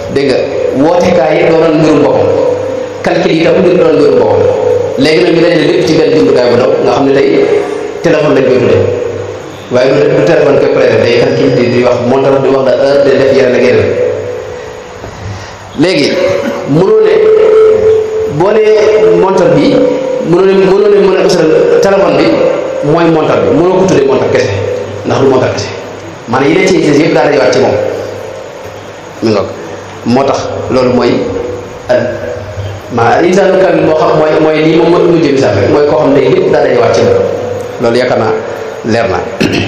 dégg nga wootekaay yi doonoon mbirum boppam calcul yi tam ngir doon mbirum boppam léegi nag ñu dajale lépp ci benn jumtukaay bu ndaw nga xam ne tey téléphone lañ koy tuddee waaye du du téléphone koy prêté day calcul di di wax montar di wax da heure de def yeneen ak yeneen léegi mënoo ne boo nee montar bi mënoo ne mënoo ne mën a usal téléphone bi mooy montar bi mënoo ko tuddee montar kese ndax du montar kese maanaam yi ne ci yëpp daa dajewaat ci moom mi ngoog moo tax loolu mooy maa insaanu kamil moo xam mooy mooy lii moom moo mujjee misaal rek mooy koo xam ne lépp daa dajewaat ci moom loolu yaakaar naa leer na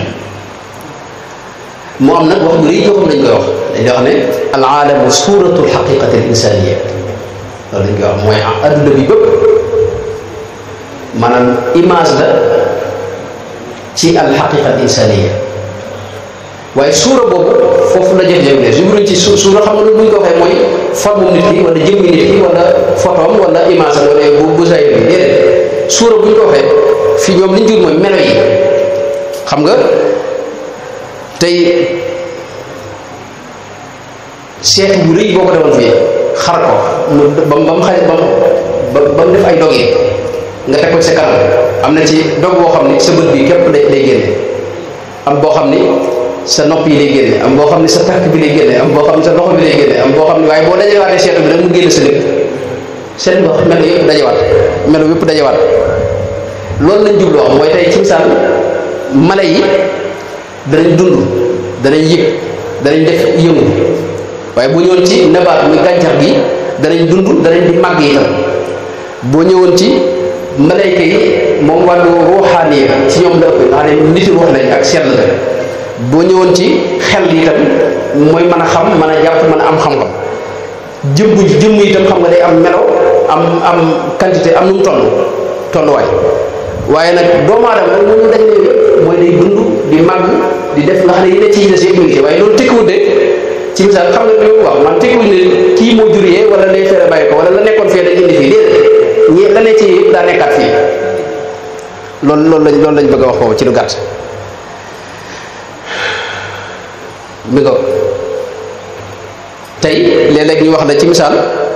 moo am nag wax bu rëy joo xam dañ koy wax dañ koy wax ne al aalamu suratul xaqiqati al insaniya loolu dañ koy wax mooy adduna bi bépp maanaam image la ci al xaqiqa al insaniya waaye suura boobu foofu la jëf-jëf ne jubluñ ci su suura xam nga loolu bu ñu ko waxee mooy forme nit ki wala jëmmi nit ki wala photom wala image am wala bu bu say bi déedéet suura bu ñu ko waxee fii ñoom li ñu jur mooy melo yi xam nga tey seetu bu rëy boo ko defoon fii xar ko mu ba mu ba mu xaj ba mu ba mu def ay dog yi nga teg ko ci sa kanam am na ci dog boo xam ni sa bët bi képp lay lay génne am boo xam ni sa nopp yi lay génne am boo xam ni sa tànk bi lay génne am boo xam ni sa loxo bi lay génne am boo xam ni waaye boo dajewaatee seetu bi rek mu génne sa lépp seen wax melo yëpp dajewaat melo yëpp dajewaat loolu lañ jubloo xam mooy tey ci misaal mala yi danañ dund danañ yëg danañ def yëngu waaye bu ñëwoon ci nabaat muy gàncax gi danañ dund danañ di màgg itam boo ñëwoon ci malayka yi moom wàllu ruuxaani yi ci ñoom la ëpp nga xam ne niti ruux lañ ak sell la boo ñëwoon ci xel yi itam mooy mën a xam mën a jàpp mën a am xam-xam jëmm jëmm itam xam nga day am melo am am quantité am nu mu toll tolluwaay waaye nag doomu aadama nag moom dañ ne mooy day dund di màgg di def nga xam ne yi ne ci des yëpp ngi ci waaye loolu tekkiwul de ci misaal xam nga li wax man tekkiwul ne kii moo jur yee wala lay fere bàyyi ko wala la nekkoon fii dañ indi fii déedéet ñi la ne ci yëpp daa nekkaat fii loolu loolu lañ loolu lañ bëgg a wax foofu ci lu gàtt mi ko tey léeg-léeg ñu wax la ci misaal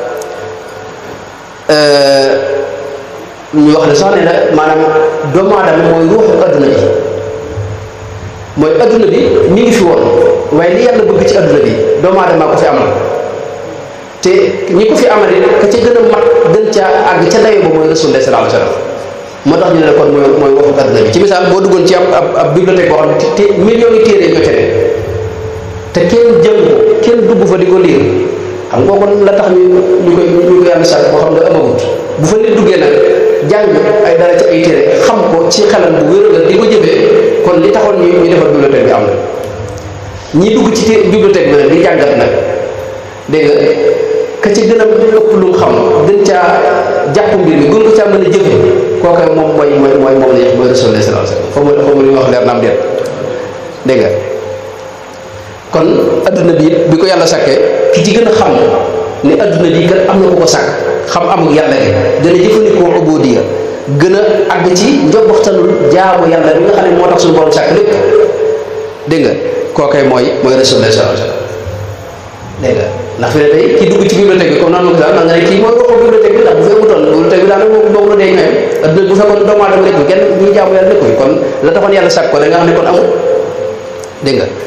ñu wax ne sax ne la maanaam doomu aadama mooy ruuxu adduna bi mooy adduna bi mi ngi fi woon waaye li yàlla bëgg ci adduna bi doomu aadama ko fi amal te ñi ko fi amal it ka ca gën a mat gën caa àgg ca dayo ba mooy rasulullah sallallahu alayhi wasallam moo tax ñu ne la kon mooy mooy waxu adduna bi ci misaal boo duggoon ci ab ab ab bibliothèque boo xam ne te millions yi téere ñoo tere te kenn jël ko kenn dugg fa di ko liir xam nga kon la tax ñu ñu koy ñu ko yàlla sàkk boo xam ne amagut bu fa nit duggee nag jàng ay dara ci ay téere xam ko ci xelam bu wér la di ko jëfee kon li taxoon ñu ñu defar bibliothèque bi am na ñi dugg ci té bibliothèque bi nag di jàngat nag dégg nga ka ci gën a ëpp lu mu xam gën caa jàpp mbir mi gën ko caa mën a jëfe kooka moom mooy mooy mooy moom la ñu mooy Rasulullah sallallahu alayhi wasallam xaw ma xaw ma lu ñuy wax leer na am déet dégg nga kon adduna bi bi ko yàlla sàkkee ki ci gën a xam ne adduna bi kat am na ku ko sàkk xam amul yàlla gi gën a jëfandikoo ubudiya gën a àgg ci njobbaxtanul jaamu yàlla bi nga xam ne moo tax suñu borom sàkk lépp dégg nga kookay mooy mooy Rasulullah sallallahu alayhi wasallam dégg nga ndax fi ne tey ki dugg ci bibliothèque bi comme noonu ma ko nga ne kii mooy waxu bibliothèque bi ndax bu fi amutoon bibliothèque bi daanaka moom moom la dee ñooyam adduna bu fekkoon doomu aadama nekk kenn ñuy jaamu yàlla nekk kon la taxoon yàlla sàkk ko da nga xam ne kon amul dégg nga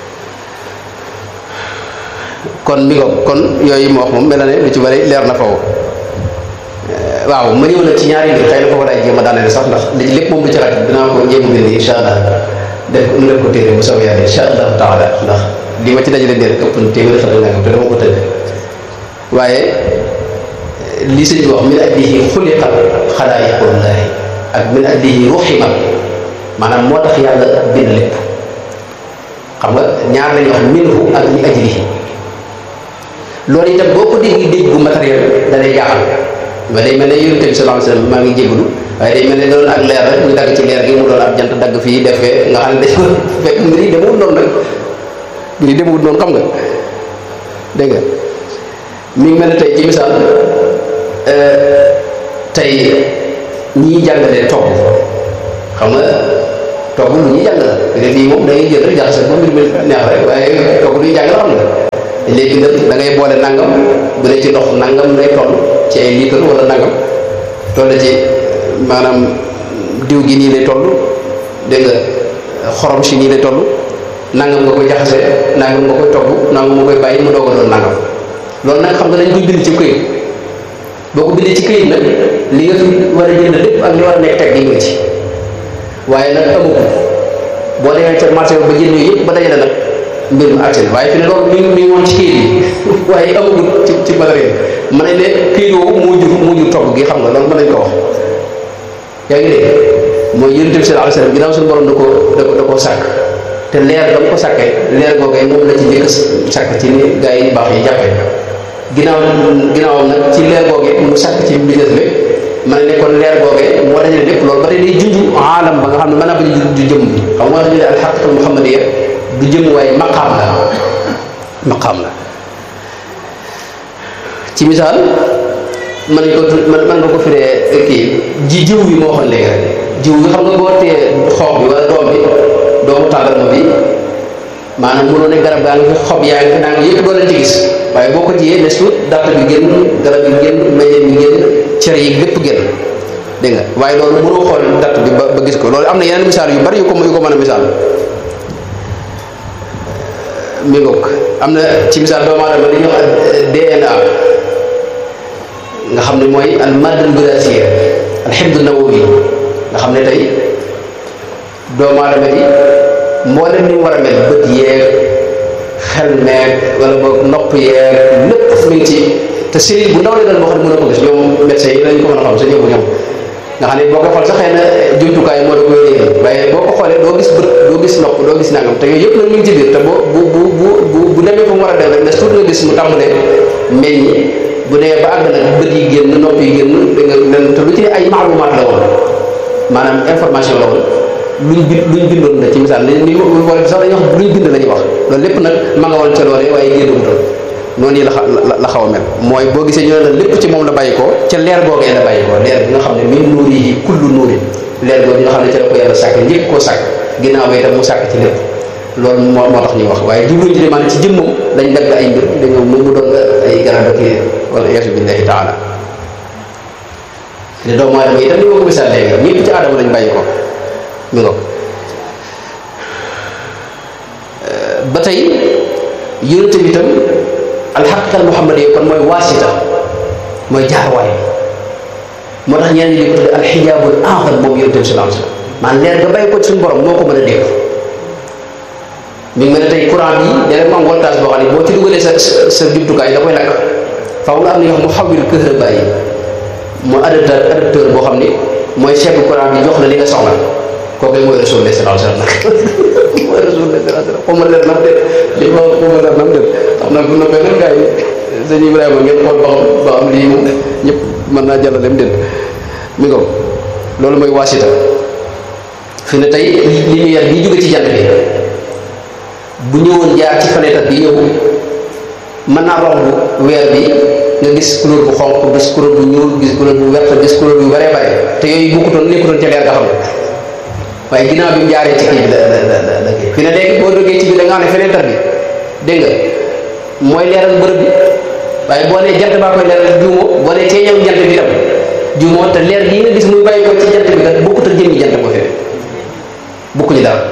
kon mi ko kon yooyu ma wax moom mel na ne lu ci bari leer na foofu waaw ma ñëw nag ci ñaari mbir xëy na foofu daay jéem a daaneel sax ndax li lépp moom lu ci xaj dinaa ko jéem a bind insha allah def mu def ko téere bu soobee yàlla insha allah taala ndax li ma ci dajale ndéer ëpp na téeméeri xel nangam te dama ko tënk waaye li sëñ bi wax min ajlihi xuliqa xalaayiqullahi ak min ajlihi ruximat maanaam moo tax yàlla bind lépp xam nga ñaar lañuy wax minhu ak li ajlihi loolu itam boo ko dégg dégg bu matériel da lay jaaxal mais day mel ne yonent bi sallallahu alayhi wasallam maa ngi jégalu waaye day mel ne doon ak leer rek ñu dagg ci leer gi mu doon ab jant dagg fii defee nga xam ne dañ ko fekk mbir yi demewul noonu nag mbir yi demewul noonu xam nga dégg nga mi ngi mel ne tey ci misaal tey ñiy jàngalee togg xam nga togg lu ñuy jàng la fii moom da ngay jël rek jaxase ba mbir mi neex rek waaye togg luy jàng la xam nga léegi nag da ngay boole nangam bu dee ci ndox nangam lay toll ci ay litre wala nangam toll ci maanaam diw gi nii lay toll dégg nga xorom si nii lay toll nangam nga koy jaxase nangam nga koy togg nangam nga koy bàyyi mu doog a doon nangam loolu nag xam nga dañ koy bind ci këyit boo ko bindee ci këyit nag li nga fi war a jënd lépp ak li war a nekk teg gi nga ci waaye nag amagul boo demee ca marché ba jënd yooyu yëpp ba dajale nag mbir mi àgsi na waaye fi ne loolu mi ngi mi ngi woon ci këyit yi waaye amagul ci ci matériel mën nañ ne këyit woowu moo jur moo jur togg gi xam nga loolu mën nañ ko wax yaa ngi dégg mooy yonent bi sallallahu alayhi wasallam ginnaaw suñu borom da koo da ko da koo sàkk te leer da ko sàkkee leer googee moom la ci njëkk sàkk ci ni gaa yi baax yi jàppee ginnaaw ginnaawam nag ci leer googee mu sàkk ci business bi ma ne kon leer googee moo dajale lépp loolu ba tey day junj aalam ba nga xam ne mën naa bañ a du jëm xam nga ñu ne alxaqiqatul muhammadiya du jëm waaye maqaam la maqaam la ci misaal mën nañ ko mën mën nga ko firee kii ji jiw bi moo waxoon léegi rek jiw bi xam nga boo tee xoox bi wala doom bi doomu tàndarma bi maanaam mënoo ne garab gaa ngi fi xob yaa ngi fi naa ngi yëpp doo leen ci gis waaye boo ko jiyee nes tuut dàtt bi génn garab bi génn meññeen bi génn cere yi lépp génn dégg nga waaye loolu mënoo xool dàtt bi ba ba gis ko loolu am na yeneen misaal yu bari yu ko yu ko mën a misaal mi ngoog am na ci misaal doomu aadama li ñuy wax DNA nga xam ne mooy al maddal wirasiya al xibd nawawi nga xam ne tey doomu aadama ji mboolem ni mu war a mel bët yeeg xel meeg wala boog nopp yeeg lépp mi ngi ci te cellule bu ndaw la doon boo xam ne mën a ko gis ñoom médecins yi lañ ko mën a xam sa ñëw ñoom nga xam ne boo ko xool sax xëy na jumtukaay moo da koy léegi waaye boo ko xoolee doo gis bët doo gis nopp doo gis nangam te yooyu yëpp nag mi ngi ci biir te boo bu bu bu bu demee fa mu war a dem rek ne surtout nga gis mu tàmbalee meññ bu dee ba àgg nag bët yi génn nopp yi génn da nga nen te lu ci ne ay maalumaat la woon maanaam information la woon luñ bind luñ bindoon la ci misaal ni ni wala sax dañuy wax luñ bind la ñuy wax loolu lépp nag ma nga woon ca loolee waaye génnagutoon noonu yi la la xaw a mel mooy boo gisee ñu ne la lépp ci moom la bàyyi ko ca leer googee la bàyyi ko leer bi nga xam ne min nuuri yi kullu nuuri leer googu nga xam ne ca la ko yàlla sàkk njëkk koo sàkk ginnaaw ba itam mu sàkk ci lépp loolu moo moo tax ñuy wax waaye jubluñ ci ne maanaam ci jëmmam dañ dagg ay mbir dañoo mu mu doon ay garab ak wala yasu billahi taala ne doomu aadama itam ni ma ko misaal léegi ñëpp ci aadama lañ bàyyi ko mi ngo ba tey yonente bi itam alxaqiqal muhammad yi kon mooy waasita mooy jaarwaay moo tax ñeneen ñi di ko tudde alxijaabul a'zam moom yonente bi sallallahu alayhi wasallam maanaam leer nga bàyyi ko ci suñu borom moo ko mën a dégg mi ngi mel ne tey courant bi léeg mu am voltage boo xam ne boo ci dugalee sa sa jumtukaay da koy lakk faaw nga am na ñoo xam mu xawil këhërëba yi mu adapteur adapteur boo xam ni mooy segg courant bi jox la li nga soxla kooku mooy rasulullah sallallahu alayhi wasallam mooy rasulullah sallallahu alayhi wasallam xaw ma leer nam déet li ma xaw ma leer nam déet xam naa bu noppee nag gars yi sëñ Ibrahima ngeen xool ba xam ba am lii moom ñëpp mën naa jàllaleem déet mi ngo loolu mooy waasita fi ne tey lumière bi jóge ci jant bi bu ñëwoon jaar ci fenêtre bi ñëw mën naa romb weer bi nga gis couleur bu xonq gis couleur bu ñuul gis couleur bu vert gis couleur bu bare bare te yooyu bokkutoon nekkutoon ca leer nga xam ne waaye ginnaaw bi mu jaaree ci kii bi la la la la kii fi ne léegi boo duggee ci bi da nga xam ne fenêtre bi dégg nga mooy leeral bërëb bi waaye boo nee jant baa koy leeral juumoo boo nee ceeñam jant bi tam juumoo te leer gii nga gis muy bàyyi ko ci jant bi kat bokkut ak jëmmi jant ba fi bokkuñu dara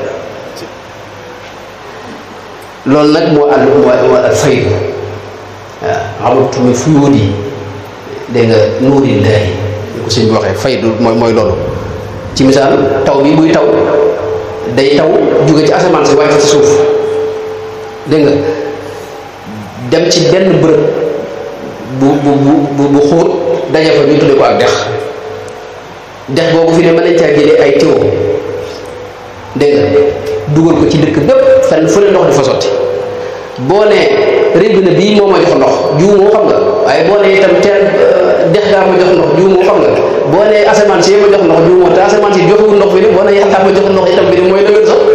loolu nag moo àll moo moo ak faydu waaw amatu mi fuyóot yi dégg nga nuurillaahi ñu ko sëñ bi waxee faydu mooy mooy loolu ci misaal taw bi buy taw day taw jóge ci asamaan si wàcc ci suuf dégg nga dem ci benn bërëb bu bu bu bu xóot daje fa ñu tudde ko ak dex dex boobu fi ne mën nañ caa jëlee ay tiwo dégg nga dugal ko ci dëkk bépp fenn fu ne ndox di fa sotti boo nee robinet bii moo ma jox ndox jiw moo xam nga waaye boo nee itam teen dex gaa ma jox ndox jiw moo xam nga boo nee asamaan si ma jox ndox jiw moo te asamaan si joxewul ndox bi ne boo nee yàlla ma jox ndox itam bi ne mooy dëgër sax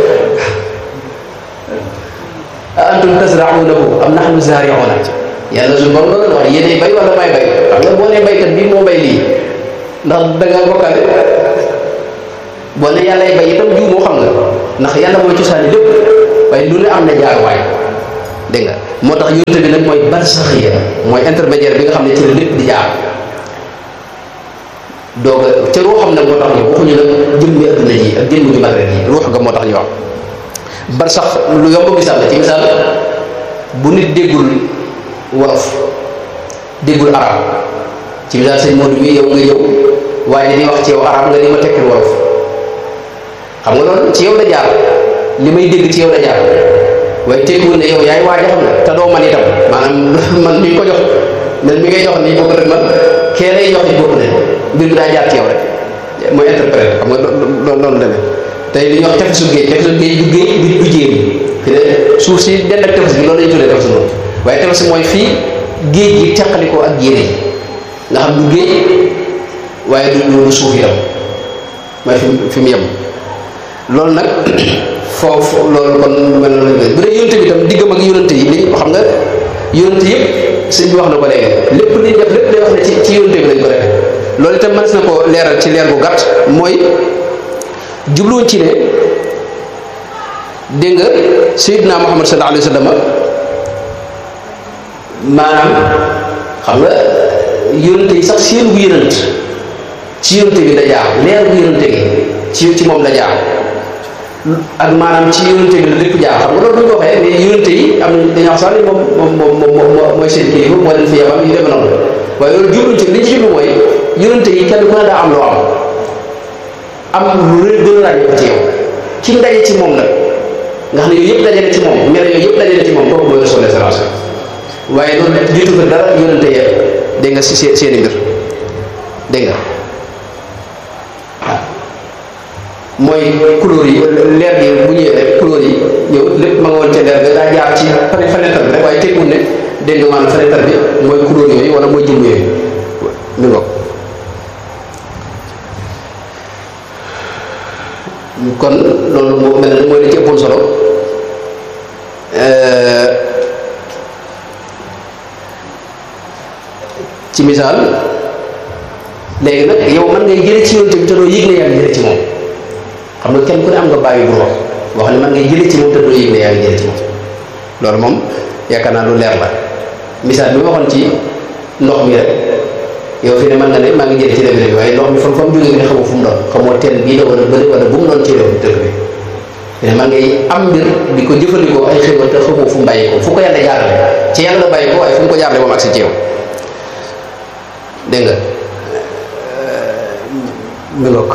a antum tasra'unahu am nahnu zari'una yàlla suñu borom loolu la wax yéenay bay wala may bay xam nga boo nee baykat bii moo bay lii ndax da ngaa bokkaale boo ne yàllay bay itam jiw moo xam nga ndax yàlla mooy cosaani lépp waaye lu ne am na jaar waay dégg nga moo tax yonente bi nag mooy barsaxiya mooy intermédiaire bi nga xam ne ci la lépp di jaar doog a ca ruu xam nag moo tax ñu waxuñu nag jëmmi adduna ji ak jëmmi ju matériel yi ruux ga moo tax ñu wax barsax lu yomb misaal la ci misaal bu nit déggul wolof déggul arab ci misaal sëñ Modou mi yow nga ñëw waaye di wax ci yow arab nga di ma tekkil wolof xam nga loolu ci yow la jaar li may dégg ci yow la jaar waaye tekkiwul ne yow yaay waaja xam ne te doo man itam maanaam man mi ko jox man mi ngay jox nii bokk rek man kee lay jox ni bokk ne mbir mi daa jaar ci yow rek mooy interprète xam nga loolu loolu demee tey li ñuy wax tefesu géej tefesu géej du géej du du jéem fi ne suuf si dend ak tefes gi loolu la ñu tuddee tefesu noonu waaye tefes mooy fii géej gi teqalikoo ak jéere yi nga xam du géej waaye du du suuf itam mooy fi fi mu yem loolu nag foofu loolu kon mel na lañ bu dee yonente bi tam diggam ak yonente yi li xam nga yonente yëpp sëñ bi wax na ko léegi lépp li def lépp day wax ne ci ci yonente bi lañ ko defee loolu itam mënees na ko leeral ci leer bu gàtt mooy jubluwoon ci ne dégg nga Seydina Muhammad sallallahu alayhi wa sallam maanaam xam nga yonente yi sax seen bu yonent ci yonente bi la jaar leer bu yonente gi ci ci moom la jaar ak maanaam ci yonente bi la lépp jaar xam nga loolu bu ñu ko waxee mais yonente yi am dañoo wax sax ni moom moom moom moom mooy seen kilifa moo leen fi yebal yu demee noonu waaye loolu jubluñ ci li ñu ci jublu mooy yonente yi kenn ku ne daa am loo am am lu rëy gën a ràññee ko ci yow ki mu daje ci moom nag nga xam ne yooyu yëpp dajale ci moom mel yooyu yëpp dajale ci moom kooku mooy Rasul sallallahu alayhi wasallam waaye loolu jiitu fa dara yonente yi dégg nga si seen seeni mbir dégg nga waaw mooy couleur yi leer gi bu ñëwee rek couleur yi ñëw lépp ma nga woon ca leer ga daa jaar ci fenêtre bi rek waaye teggul ne dégg nga maanaam fenêtre bi mooy couleur yooyu wala mooy jëmm yooyu mi ngoog kon loolu moo mel ne mooy li ci ëppoon solo ci misaal léegi nag yow mën ngay jële ci yonte bi te doo yëg ne yaa ngi jële ci moom xam nga kenn ku ne am nga bàyyi bu wax boo xam ne mën ngay jële ci moom te doo yëg ne yaa ngi jële ci moom loolu moom yaakaar naa lu leer la misaal bi ma waxoon ci ndox mi rek yow fi ne mën nga ne maa ngi jële ci dëkk bi waaye ndox mi fa fa mu jógee bi ne xamoo fu mu doon xamoo teen bii la wala bëri wala bu mu doon ci réew dëkk bi fi ne man ngay am mbir di ko jëfandikoo ay xéwal te xamoo fu mu bàyyi ko fu ko yàlla jaarale ci yàlla la bàyyi ko waaye fu mu ko jaarale moom agsi ci yow dégg nga mi ngoog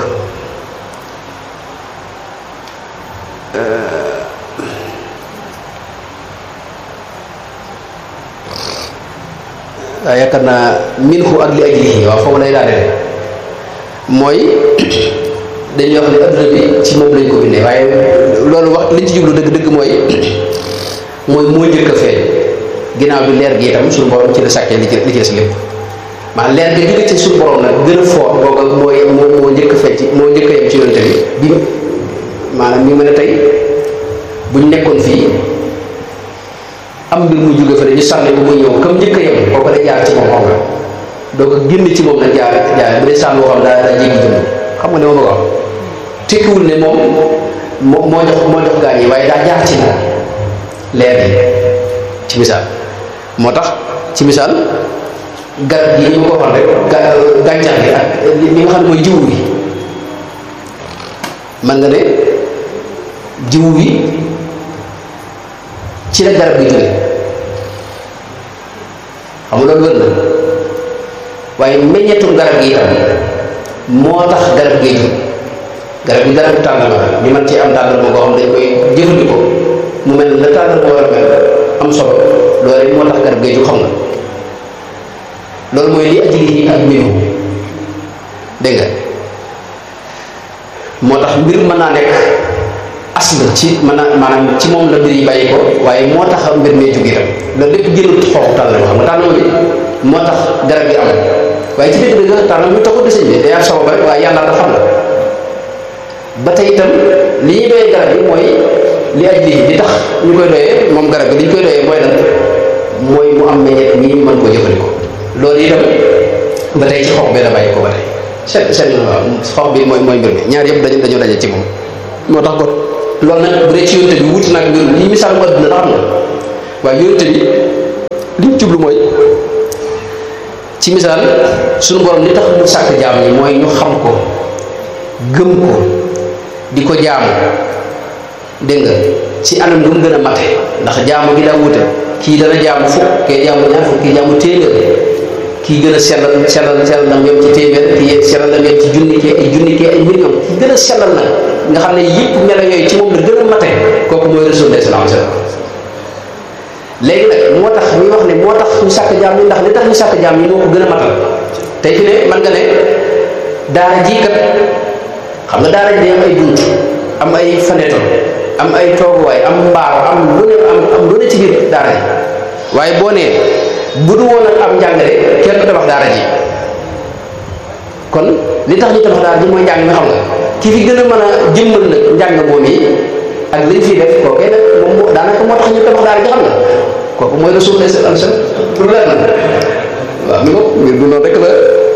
waaw yaakaar naa minhu ak li ajlihi waaw foofu lay daanele mooy dañuy wax ne adduna bi ci moom lañ ko bindee waaye loolu wax liñ ci jublu dëgg dëgg mooy mooy moo njëkk a feeñ ginnaaw bi leer gi itam suñu borom ci la sàkkee li ci li ci des lépp maanaam leer gi jóge ci suñu borom nag gën a foor booga mooy moo moo njëkk a feeñ ci moo njëkk a yem ci yonente bi bi maanaam mi mën a tey buñ nekkoon fii am mbir mu jóge fa ñu sànni ko muy ñëw comme njëkk a yem kooku da jaar ci moom xam nga doo ko génn ci moom nag jaar jaar bu dee sànni boo xam daa daa jéggi jëm xam nga ne ma bëgg a wax tekkiwul ne moom moo moo jox moo jox gaañ yi waaye daa jaar ci moom leer yi ci misaal moo tax ci misaal garab gi ñu ko waxoon rek gàncax gi ak li nga xam ne mooy jiwu gi man nga ne jiwu gi ci la garab gi jóge xam nga loolu wër na waaye meññetum garab gi itam moo tax garab gi jóg garab gi garabu tàndarma la ñu mën ci am tàndarma boo xam dañ koy jëfandikoo mu mel la tàndarma war a mel am solo loolu moo tax garab gi jóg xam nga loolu mooy li ajli yi ak mbiru dégg nga moo tax mbir mën naa nekk asl ci mën naa maanaam ci moom la mbir yi bàyyi ko waaye moo tax mbir mee jóg itam loolu lépp jëlul xooxu tànn xam nga tànn bi moo tax garab gi am waaye ci dëgg dëgg tànn bi taxul deseñ bi day am sabab rek waaye yàlla da xam na ba tey itam li ñuy doyee garab gi mooy li aj lii li tax ñu koy doyee moom garab gi li ñu koy doyee mooy lan mooy mu am meññeet nii mën koo jëfandikoo loolu itam ba tey ci xob bi la bàyyi ko ba tey seen seen xob bi mooy mooy mbir mi ñaar yëpp dañu dañoo daje ci moom moo tax ko loolu nag bu dee ci yonte bi wuti nag mbir yi misaal mu adduna la xam nga waaye yonente bi liñ jublu mooy ci misaal suñu borom li tax mu sàkk jaam ñi mooy ñu xam ko gëm ko di ko jaamu dégg nga ci anam lu mu gën a mate ndax jaamu gi daa wute kii dana jaamu fukk kee jaamu ñaar fukk kii jaamu téeméer kii gën a sellal sellal sellal na yem ci téeméer kii sellal na yem ci junni kii ay junni kii ay million kii gën a sellal nag nga xam ne yëpp melo yooyu ci moom la gën a mate kooku mooy rasulullah sallallahu alayhi wasallam léegi nag moo tax ñu wax ne moo tax ñu sàkk jaam yi ndax li tax ñu sàkk jaam yi moo ko gën a matal tey fi ne man nga ne daara jii kat xam nga daara ji day am ay bunt am ay fenêtre am ay tooguwaay am mbaar am lu ne am am lu ne ci biir daara ji waaye boo nee bu du woon ak am njàngale kenn du tabax daara ji kon li tax ñu tabax daara ji mooy njàng mi xam nga ki fi gën a mën a jëmmal nag njàng moom yi ak liñ fiy def kookee nag moom moo daanaka moo tax ñu tabax daara ji xam nga kooku mooy rasulullah sallallahu alayhi wasallam pour leer na waaw mi ko mbir bi noonu rek la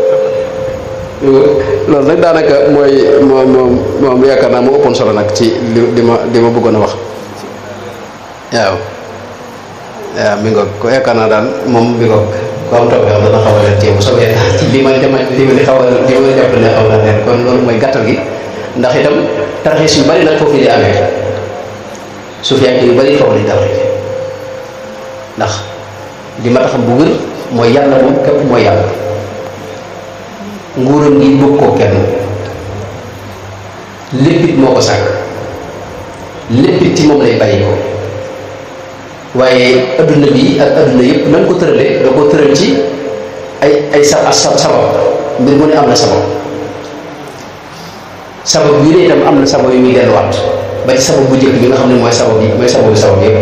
loolu nag daanaka mooy moom moom moom yaakaar naa moo ëppoon solo nag ci li li ma li ma bëggoon a wax waaw waaw mi ngoog ko yaakaar naa daal moom mi ngoog ko am topp xam dana xaw a leen téye bu soobee ci li ma dema li ma xaw a li ma jàpp ne xaw na leen kon loolu mooy gàttal gi ndax itam tarxiis yu bari nag foofu di amee su fi yu bari foofu di tarxiis ndax li ma taxam bu wér mooy yàlla moom képp mooy yàlla nguuram gi bëgg koo kenn léppit moo ko sàkk léppit ci moom lay bàyyi ko waaye adduna bi ak adduna yëpp na nga ko tëralee da ko tëral ci ay ay sa sa sabab mbir mu ne am na sabab sabab yu ne itam am na sabab yu muy delluwaat ba ci sabab bu njëkk bi nga xam ne mooy sabab yi mooy sababu sabab yëpp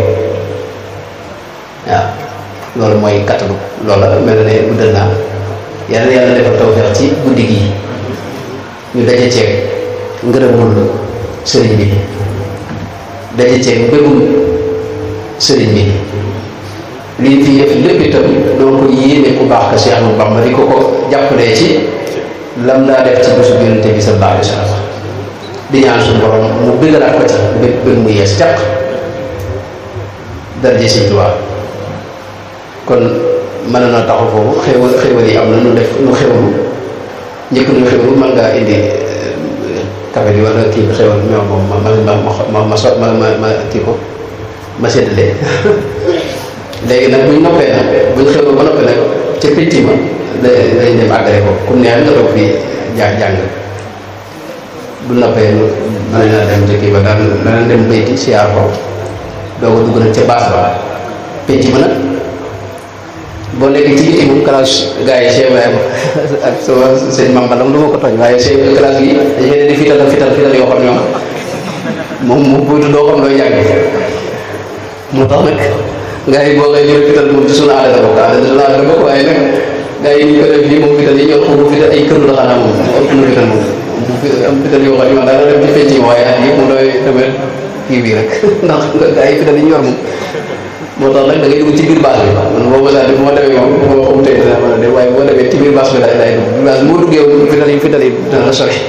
waaw loolu mooy kattalu loola mel na ne guddal naa yàlla na yàlla defal tawfeex ci guddi gi ñu daje ceeg ngërëmul sëriñ bi daje ceeg mbégum sëriñ bi liñ fi def lépp itam doo ko yéene ku baax ka Cheikh Ahmadou Bamba di ko ko jàppalee ci lam daa def ci bésu Yonent bi sallallahu alayhi wa sallam di ñaan suñu borom mu bëggalaat ko ci bég bég mu yees caq daraje Sëriñ Tuubaa kon mën na taxaw foofu xéewal xéewal yi am na nu def nu xéwalu njëkk nu xéwalu mën ngaa indi café bi wala kii bi xéwal ñoo moom ma ma ma ma ma so ma ma ma kii ko ma séddale léegi nag buñ noppee nag buñ xéwal ba noppee nag ca pétti ma la lañ dem àggale ko comme neex nga toog fii jàng jàng bu noppee mën na dem ca kii ba daan dana dem bayti siyaar ko doo ko dugg nag ca baas ba pétti ma nag boo nekkee ci biti moom classe gars yi Cheikh Ibrahima ak sama sëñ Mame Balla du ma ko tooñ waaye Cheikh classe yi dañu leen di fital ak fital fital yoo xam ne moom moom buytu doo xam looy jàng moo tax nag gars yi boo koy jël fital moom ci sunu aada la bokk aada sunu aada la bokk waaye nag gars yi ñu ko def lii moom fital yi ñoo xam bu fital ay këru la xanaa moom ëpp na fital moom am fital yoo xam ne man daana dem ci penc ma waaye at yëpp moom damay damay kii bii rek ndax gars yi fital yi ñu yor moom moo tax nag da ngay dugg ci biir bâche bi man boo mos a bu ma demee moom bu ma xamutee dana mën a dem waaye boo demee ci biir bâche bi laay laay dugg biir bâche moo duggee moom fital yi fital yi dana la sori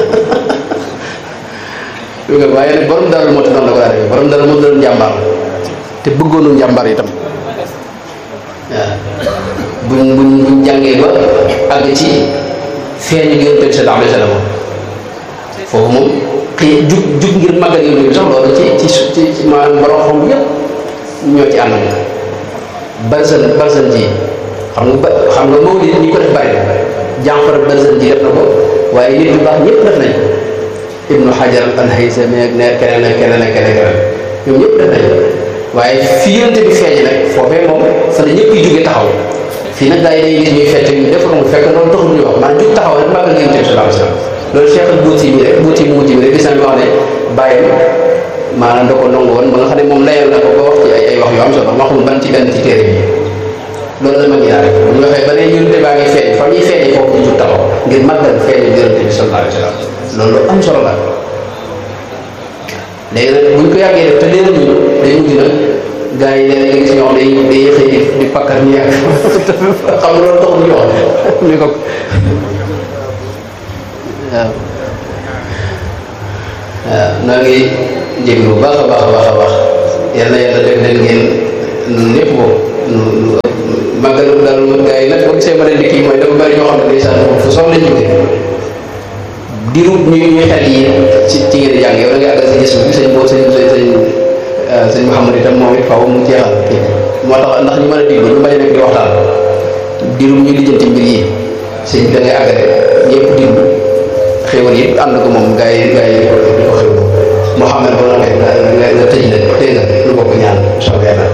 waaye nag borom daal moo tax noonu la ko daa defee borom daal moo doon njàmbaar te bëggoonu njàmbaar itam waaw buñ buñ buñ jàngee ba àgg ci feeñu Yonent bi sallallahu alayhi wa sallam foofu moom xëy jug jug ngir màggal Yonent bi sax loolu ci ci ci maanaam borom xam yëpp ñoo ci ànd barzan barzan ji xam nga ba xam nga mawlid ñi ko def bari jànfar barzan ji def na ko waaye nit ñu baax ñëpp def nañ ibnu hajar al haythami ak ne keneen ak keneen ak keneen keneen ñoom ñëpp def nañ waaye fi yonte bi feeñ nag foofee moom fa la ñëpp yi jógee taxaw fii nag gaa yi dañuy gis ñuy fecc ñu def ko mu fekk loolu taxul ñu wax maanaam jug taxaw rek màggal yonte bi sallallahu alayhi wasallam loolu Cheikh al Buuti bi rek Buuti mu mujj bi rek gis nañ wax ne bàyyam maanaam da ko nangu woon ba nga xam ne moom layal na ko ba wax ci ay ay wax yu am solo ma xamul ban ci benn ci téere bi loolu la ma gis rek bu ñu waxee ba ne yonte baa ngi feeñ fa muy feeñee foofu ñu jug taxaw ngir màggal feeñu yonte bi sallallahu alayhi wasallam loolu am solo la léegi nag buñ ko yàggee def te leeral ñu day mujj nag gars yi léeg-léeg nga gis ñoo xam day day xëy di di pakkar ñi ak xam nga loolu taxul ñu wax ni ko waaw waaw noo ngi jéglu bu baax a baax a baax a baax yal na yàlla def leen ngeen ñun ñëpp ko màggal daal gaa yi nag boo gisee ma ne dikk yi mooy dafa bari ñoo xam ne ndeysaan fu soxla ñu jóge diiru ñu ñuy xel yi ci ci ngeen jàng yow da ngay àggal sa gis bi sëñ boobu sëñ sëñ sëñ sëñ Mouhamad itam moom it faaw mu jeexal kii moo tax ndax ñu mën a diglu ñu bañ a nekk di waxtaan diiru ñu lijjanti mbir yi sëñ bi da ngay àggale ñëpp diglu xéwal yi ànd ko moom gaa yi gaa yi di ko xéwal Mouhamad ba nga nga nga tëj nag dégg nga lu bokk ñaan soobee yàlla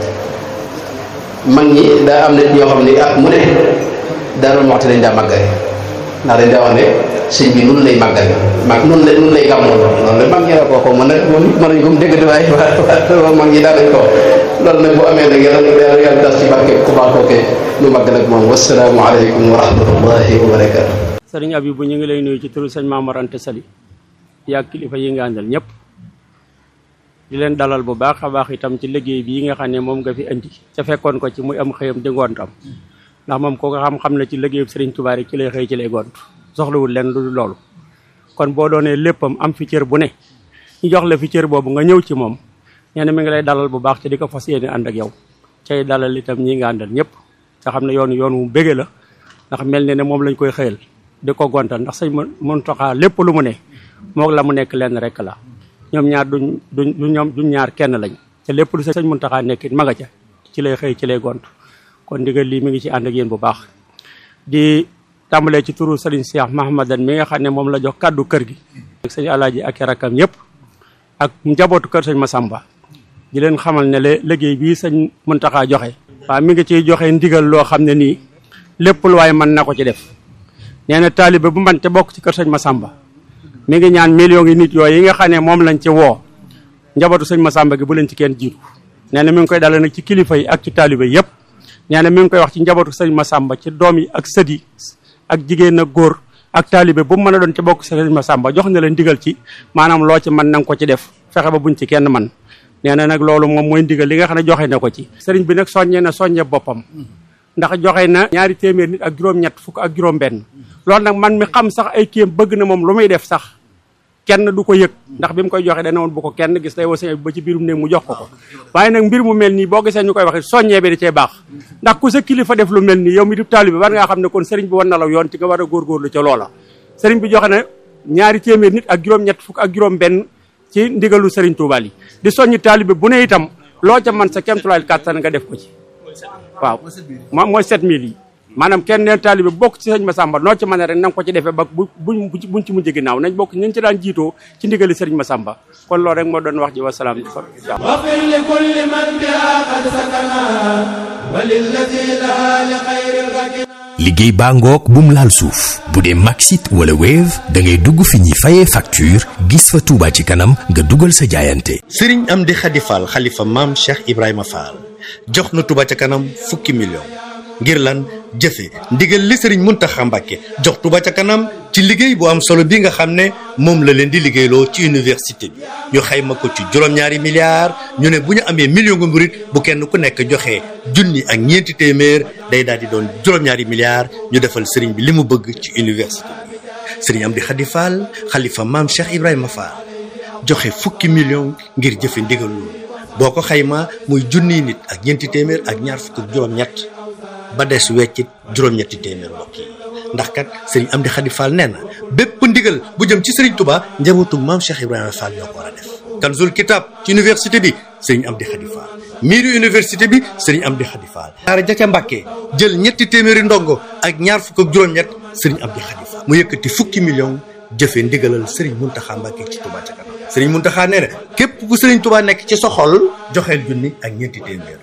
mag ñi daa am na ñoo xam ne at mu ne Daaru Muxti dañ daa màggale ndax dañ daa wax ne sëñ bi nun lay màggal mag nun la nun lay gàmmoon loolu la mag ñi la ko ko mën a mën nañ ko mu dégg di waaye waa mag ñi daa dañ ko loolu nag bu amee nag yàlla yàlla yàlla tas ci barke ku baax kooke nu màggal ak moom wasalaamu aleykum wa rahmatullahi wa barakatu sëriñ Abibu ñu ngi lay nuyu ci turu sëñ Maamor Anta Sali yaa kilifa yi nga àndal ñëpp di leen dalal bu baax a baax itam ci liggéey bii nga xam ne moom nga fi indi ca fekkoon ko ci muy am xëyam di ngontam ndax moom ko nga xam-xam ne ci liggéeyu sëriñ Tuubaa ci lay xëy ci lay gont soxlawul leen lu dul loolu kon boo doonee léppam am fi cër bu ne ñu jox la fi cër boobu nga ñëw ci moom nee na mi ngi lay dalal bu baax te di ko fas yéene ànd ak yow cay dalal itam ñi nga àndal ñëpp nga xam ne yoonu yoon wu bége la ndax mel ne ne moom lañ koy xëyal di ko gontal ndax sëñ Muntaxa lépp lu mu ne moog la mu nekk lenn rek la ñoom ñaar duñ duñ du ñoom duñ ñaar kenn lañ te lépp lu sëñ Muntaxa nekk it ma nga ca ci lay xëy ci lay gont kon ndigal lii mi ngi ci ànd ak yéen bu baax di tàmbalee ci turu sëriñ Cheikh Mahamadan mi nga xam ne moom la jox kàddu kër gi ak sëñ Alaaji ak rakkam yëpp ak njabootu kër sëñ Masamba di leen xamal ne le liggéey bii sëñ Muntaxa joxe waaw mi ngi ciy joxe ndigal loo xam ne nii lépp lu waaye mën na ko ci def nee na taalibe bu man te bokk ci kër sëñ Masamba mi ngi ñaan millions yi nit yooyu yi nga xam ne moom lañ ci woo njabootu sëñ Masamba gi bu leen ci kenn jiitu nee na mi ngi koy dale nag ci kilifa yi ak ci taalibe yëpp nee na mi ngi koy wax ci njabootu sëñ Masamba ci doom yi ak sët yi ak jigéen ak góor ak taalibe bu mu mën a doon ci bokk sëñ Masamba jox na leen digal ci maanaam loo ci mën na nga ko ci def fexe ba buñ ci kenn man nee na nag loolu moom mooy ndigal li nga xam ne joxe na ko ci sëriñ bi nag soññee na soññe boppam ndax joxe na ñaari téeméer nit ak juróom-ñett fukk ak juróom-benn loolu nag man mi xam sax ay kiyam bëgg na moom lu muy def sax kenn du ko yëg ndax bi mu koy joxe dana woon bu ko kenn gis day woo ba ci biirum néeg mu jox ko ko waaye nag mbir mu mel nii boo gisee ñu koy waxe soññee bi da cee baax ndax ku sa kilifa def lu mel nii yow mi di taalibe war ngaa xam ne kon sëriñ bi war na la yoon ci nga war a góorgóorlu ca loola sëriñ bi joxe na ñaari téeméer nit ak juróom-ñett fukk ak juróom-benn ci ndigalu sëriñ Tuubaa yi di soññi taalibe bu ne itam loo ca man sa kemtulaay kàttan nga def ko ci waaw moom mooy 7000 yi maanaam kenn neen taalibe bokk ci sëñ Masamba noo ci mën a rek na nga ko ci defee ba bu buñ buñ ci mujj ginnaaw nañ bokk ñu ci daan jiitoo ci ndigali sëriñ Masamba kon loolu rek moo doon wax ji wasalaam واغفر لكل من بها قد سكنا وللذي لها لخير الركنا liggéey baa ngoog bum laal suuf bu dee Maxit wala Wave da ngay dugg fi ñuy fayee facture gis fa Touba ci kanam nga dugal sa jaayante. sëriñ Amdi Khady Fall xalifa maam Cheikh Ibrahima Fall jox na Touba ca kanam fukki million ngir lan jëfe ndigal li sëriñ Muntaxa Mbàkke jox Touba ca kanam ci liggéey bu am solo bi nga xam ne moom la leen di liggéeyloo ci université bi ñu xayma ko ci juróom-ñaari milliards ñu ne bu ñu amee million nga murit bu kenn ku nekk joxe junni ak ñeenti téeméer day daal di doon juróom-ñaari milliards ñu defal sëriñ bi li mu bëgg ci université bi sëriñ Amdi Khady Fall xalifa maam Cheikh Ibrahima Fall joxe fukki million ngir jëfe ndigal loolu boo ko xayma muy junniy nit ak ñeenti téeméer ak ñaar fukk ak juróom-ñett ba des weccit juróom-ñetti téeméer mbokk yi ndax kat sëriñ Amdi Khady Fall nee na bépp ndigal bu jëm ci sëriñ Touba njabootu maam Cheikh Ibrahima Fall ñoo ko war a def. Kanzul Kitab ci université bi sëriñ Amdi Khady Fall miiru université bi sëriñ Amdi Khady Fall. daara ja ca Mbàkke jël ñetti téeméeri ndongo ak ñaar fukk ak juróom-ñett sëriñ Amdi Khady Fall mu yëkkati fukki million jëfe ndigalal sëriñ Muntaxa Mbàkke ci Touba ca kanam sëriñ Muntaxa nee na képp ku sëriñ Touba nekk ci sa xol joxeel junni ak ñeenti téeméer.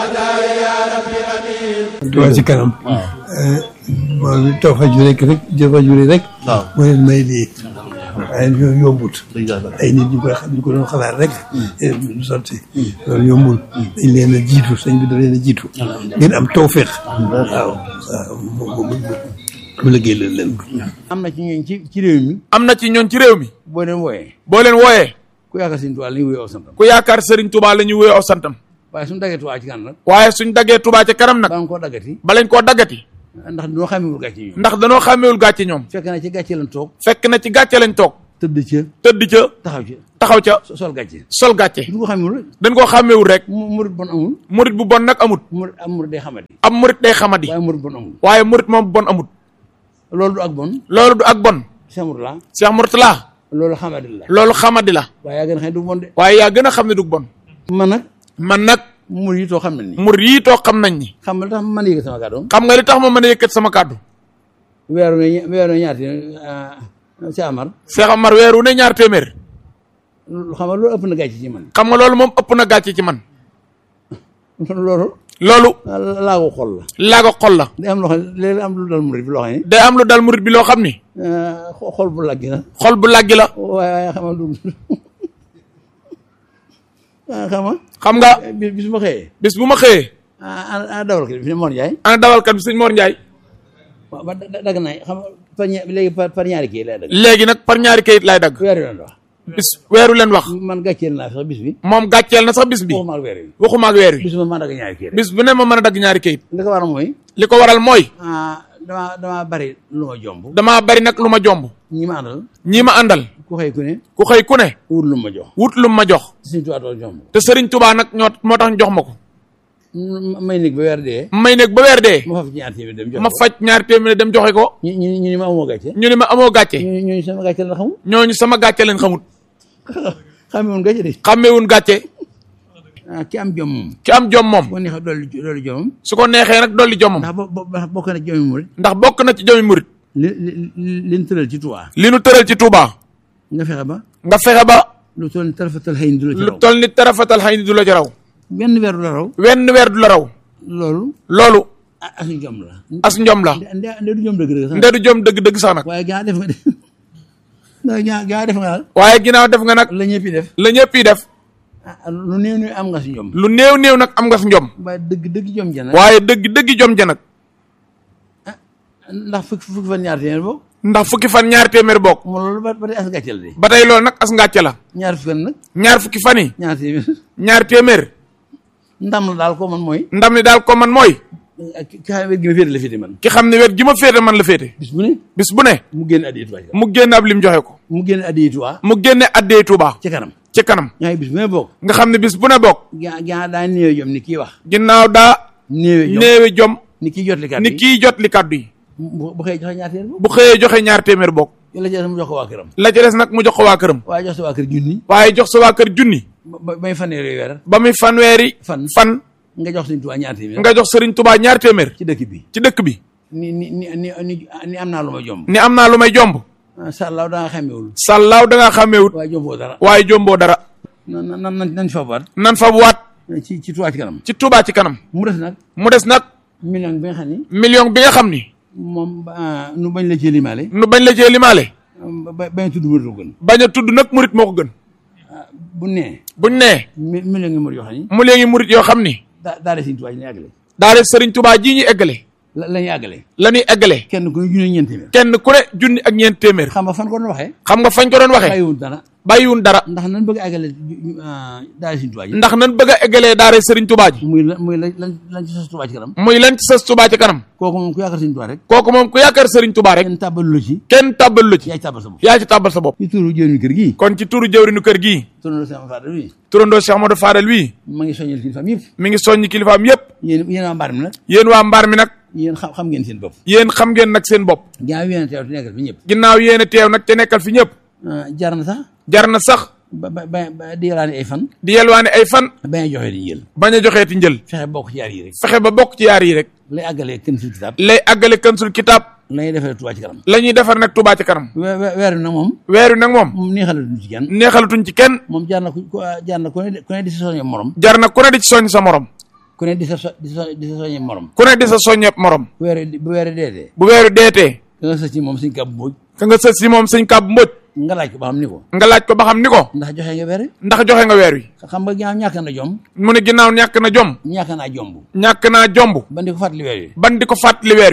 Touba ci kanam. moom it taw fa ju rek rek jëfa ju rek. waaw moo leen may lii. waaye loolu yombut. ay nit ñu koy xam ñu ko doon xalaat rek. du sotti. loolu yombul. dañ leen a jiitu sëñ bi da leen a jiitu. ngeen am tawféex. waaw waaw mu mu liggéey leen leen ko. am na ci ñooñ ci ci réew mi am na ci ñoon ci réew mi boo leen wooyee boo leen wooyee ku yaakaar Sëriñ Tuubaa la ñu wuyoo aw santam ku yaakaar Serigne Touba la ñuy wuyoo aw santam waaye suñu daggee Tuubaa ci kan nag waaye suñ daggee Touba ca kanam nag ba nga koo daggati balañ koo daggati ndax dañoo xamewul gàcce yi ndax danoo xàmmewul gàcce ñoom fekk na ci gàcce lañ toog fekk na ci gàcce lañ toog tëdd ca tëdd ca taxaw ca taxaw ca so- sol gàcce sol gàcce du ko xamul rek dañ koo xàmmewul rek mu murit bon amul murit bu bon nag amut murit am murit day xamadi am murit day xamadi waaye murit bon amul waaye murit moom bon amut loolu du ak bon loolu du ak bon semur la Cheikh Mourtala loolu xamadi la loolu xamadi la waaye yaa gën a xam ne du bon de waaye yaa gën a xam ne du bon man nag man nag murit yi too xam ne ni murit yii toog xam nañ ni xam nga li tax man yëg sama kàddoom xam nga li tax ma mën a yëkkat sama kàddu weeru ne weeru ne ñaati si Amar Cheikh Amar weeru ne ñaar téeméer lu xam nga loolu ëpp na gàcce ci man xam nga loolu moom ëpp na gàcce ci man loolu loolu laa ko xol la laago xol la day am loo xam ne léeg am lu dal murit bi loo xam ne day am lu dal murit bi loo xam ni xo- xol bu laggi na xol bu làggi la waaye waaye xam nga du ah xam nga xam nga bis bis ma xëyee bis bu ma xëyee ah ah dawal ko fi ne Mor Ndiaye ana dawalkat bi sëñ Mor Ndiaye waaw ba da- dagg naa xam nga par ña- léegi par par ñaari kii lay dagg léegi nag par ñaari kayit laay dagg weer yoon wax bis weeru leen wax man gàcceel naa sax bis bi moom gàcceel na sax bis bi waxuma ak weer yi waxuma ak weer wi bis ma maa dagg ñaari kii rek bis bu ne ma mën a dagg ñaari kayit li ko waral mooy li ko waral mooy ah damaa damaa bari lu ma jomb damaa bari nag lu ma jomb ñi ma àndal ñii ma àndal ku xëy ku ne ku xëy ku ne wut lu ma jox wut lu ma jox suñu tuwaatoo jomb te Serigne Touba nag ñoo moo tax ñu jox ma ko ma- may nekk ba weer dee may nekk ba weer dee ma faf ci ñaar téeméer dem jox ma faj ñaari téeméer dem joxe ko ñu ñu ñu ni ma amoo gàcce ñu ne ma amoo gàcce ñu ñu sama gàcce la xamul ñooñu sama gàcce leen xamut xamee woon gàcce de xàmmewun gàcce ah ki am jom moom ki am jom moom boo neexee dolli dolli jomam su ko neexee nag dolli jomam ndax bo bo ndax bokk na jomi murit ndax bokk na ci jomi murit li li li li ñu tëral ci Tuubaa li nu tëral ci Touba nga fexe ba nga fexe ba lu toll ni tarafatal xëy na du la ci lu raw toll ni tarafatal xëy ni du la ci raw benn weer du la raw wenn weer du la raw loolu loolu ah as jom la as njom la nde nde du jom dëgg dëgg sax nde du jom dëgg dëgg sax nag waaye gaa def nga def ndax gaa gaa def nga daal waaye ginnaaw def nga nag la ñëpp yi def la ñëpp yi def ah lu néew néew am nga si jom lu néew néew nag am nga fi njom waaye dëgg dëgg jom ja nag waaye dëgg dëgg jom ja nag ndax fukki fukki fan ñaar téeméer boobu ndax fukki fan ñaari téeméer bokk moom loolu ba ba tey as gàcceel de ba tey loolu nag as ngàcce la ñaar fukki fan nag ñaar fukki fan yi ñaar téeméer ñaari téeméer ndam la daal ko man mooy ndam li daal ko man mooy ki ki xam ne wér gi ma féete la féete man ki xam ne wet gi ma féete man la féete bis bu ne bis bu ne mu génn addiya Tuubaa ci kanam mu génne ab lim joxe ko mu génn addiya Tuubaa mu génne addee Touba ci kanam ci kanam ñaa ngi bis bu ne bokk nga xam ne bis bu ne bokk gaa gaa daa néew jom ni kii wax ginnaaw daa néew jom néewe jom ni kii jot li kat ni kii jot li kaddu yi bu bu xëyee joxe ñaar téeméer bokk bu xëyee joxe ñaar téeméer bokk yàlla jël mu jox ko waa këram la ca des nag mu jox ko waa këram waaye jox sa waa kër junni waaye jox sa waa kër junni ba ba bay fanweeri weer ba muy fanweeri fan fan nga jox Sëñ Tuubaa ñaar téeméer nga jox Serigne Touba ñaar téeméer ci dëkk bi ci dëkk bi ni ni ni ni ni ni am naa lu ma jomb ni am naa lu may jomb sàllaaw da nga xamewul sàllaaw da ngaa xàmmeewut waaye jomboo dara waaye jomboo dara na na na nañ fa baat nan fa bu waat ci ci Tuubaa ci kanam ci Touba ci kanam mu des nag mu des nag million bi nga xam ni million bi nga xam ni moom ah, nu bañ la ci limaale nu bañ la cee limaale ba ba- bañ a tudd murit gën bañ a tudd nag murit moo ko gën bu nee buñ nee mi million ngi murit yoo xam ni mu léegi murit yoo xam ni daa daa de Sëñ Tuubaa ji ñu àggale daale Serigne Touba jii ñu eggale la la ñuy àggale la ñuy eggale kenn ku ne junne ñeent téeméer kenn ku ne junni ak ñeent téeméer xam nga fan ko doon waxee xam nga fañ ko doon waxee bàyyiwul dara bàyyiwun dara ndax nan bëgg a àggale daa de Sëñ Tuubaa ji ndax nan bëgg a eggalee daare Serigne Touba ji muy la muy la lan lan ci sos Tuubaa ci kanam muy lan ci sës Touba ci kanam kooku moom ku yaakaar Sëñ Tuubaa rek kooku moom ku yaakaar Serigne Touba rek kenn tàbbalu la ci kenn tàbbal lu ci yaa ci tàbbal sa bopp yaa ci tàbbal sa bopp ci turu jëwriñu kër gii kon ci turu jëwrinu kër gii turu sama faada wi turandoo Cheikh Amadou Fadel wii ma ngi soññal kilifaam yëpp mi ngi soññi kilifaam yépp yéen yéen waa mbaar mi nag yéen waa mbaar mi nag yéen xam xam ngeen seen bopp yéen xam ngeen nag seen bopp ginnaaw yéen a teew te nekkal fi ñëpp ginnaaw yéen a teew nag te nekkal fi ñëpp ah, jar na sax jar na sax ba ba ba ba di yalaani ay fan di yelwaane ay fan bañ a joxe di jël bañ a joxeeti njël fexe bokk ci yaar yi rek fexe ba bokk ci yaar yi rek lay àggalee kenn sul kitaab lay àggale kansul kitaab lay defee Tuubaa ci kanam la ñuy defar nag Touba ci kanam we- we- weer wi nag moom weer wi nag moom moom neexalatuñ ci kenn neexalatuñ ci kenn moom jaar na ku ku- jaar na ku ne ku ne di sa soññe morom jar na ku ne di ci soññ sa morom ku ne di sa so- di sa di sa soññe morom ku ne di sa soññeeb morom bu weer wi bu weer wi deetee bu weeru deetee da nga sës ci moom suñ kàbb mbooj ka nga sës si moom sëñ kàbb mbóoj nga laaj ko ba xam ni ko nga laaj ko ba xam ni ko ndax joxe nga weer wi ndax joxe nga weer wi xam nga ginnaaw ñàkk na jom mu ne ginnaaw ñàkk na jom ñàkk naa jomb ñàkk naa jomb ba di ko fàttali weer wi ban di ko fàttali weer wi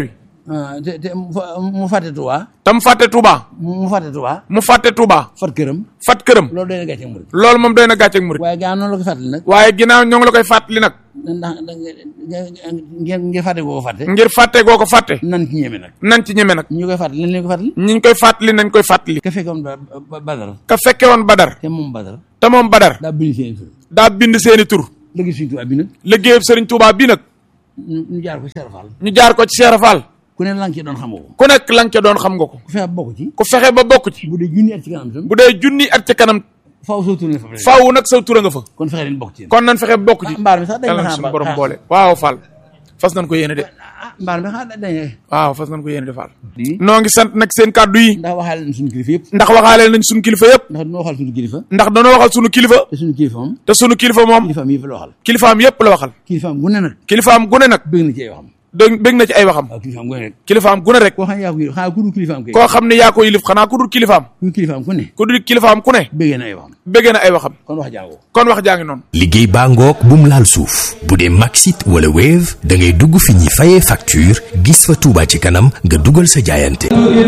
ah te te mu fa- mu fàtte Touba tam fàtte Touba mu mu fàtte Touba mu fàtte Touba fat këram fat këram loolu doy na gàcce murid loolu moom doy na gàcceeg murit waaye gaa noonu la ko fàttali nag waaye ginnaaw ñoo ngi la koy fàttali nag ndax da ngeen ngeen fàtte koo ko fàtte ngir fàtte goo ko fàtte nan ci ñeme nag nan ci ñeme nag ñu koy fàttali lan leen ko fàttali ñi ñu koy fàttali nañ koy fàttali ka fekkoon ba ba- Badar ka fekke woon Badar te moom Badar te moom Badar daa bind seen tur daa bind seeni tur léegi suñu Tuubaa bi nag liggéeyub Sëriñ Touba bi nag ñu ñu jaar ko Cheikh Fall ñu jaar ko ci Cheikh Fall ku ne lan ci doon xamoo ko ku nekk la nga ca doon xam nga ko ku fexe bokk ci ku fexe ba bokk ci bu dee junni at ci kanam tam bu dee junni at ca kanam faaw soo tourné fa faaw nag sa tura nga fa kon fexe leen bokk ci kon nan fexe ba bokk ci ah mbaar mi sax dañ yàlla ma na xaar suñu borom xaar- boole waaw Fall fas nañ ko yéene de ah mbaar mi xaar dañ waaw fas nañ ko yéene de Fall di noo ngi sant nag seen kàddu yi ndax waxaale nañ suñu kilifa yëpp ndax waxaaleel nañ suñu kilifa yëpp ndax dina waxal suñu kilifa ndax danoo waxal suñu kilifa te suñu kilifa moom te suñu kilifa moom kilifaam yëpp la waxal kilifaam yëpp la waxal kilifaam gu ne nag kilifaam gune nag bëgg na ci ay waxam dégg bég na ci ay waxam waaw kilifaam gu ne rek kilifaam gune rek koo xam ne yaa ko yëg xanaa ku dul kilifaam kay koo xam ne yaa ko yilif xanaa ku dul kilifaam ku kilifaam ku ne ku dul kilifaam ku ne bëggee na ay waxam béggee na ay waxam kon wax jàngoo kon wax jaa ngi noonu liggéey baa ngoog bum laal suuf bu dee Maxit wala Wave da ngay dugg fi ñuy fayee facture gis fa Touba ci kanam nga dugal sa jaayante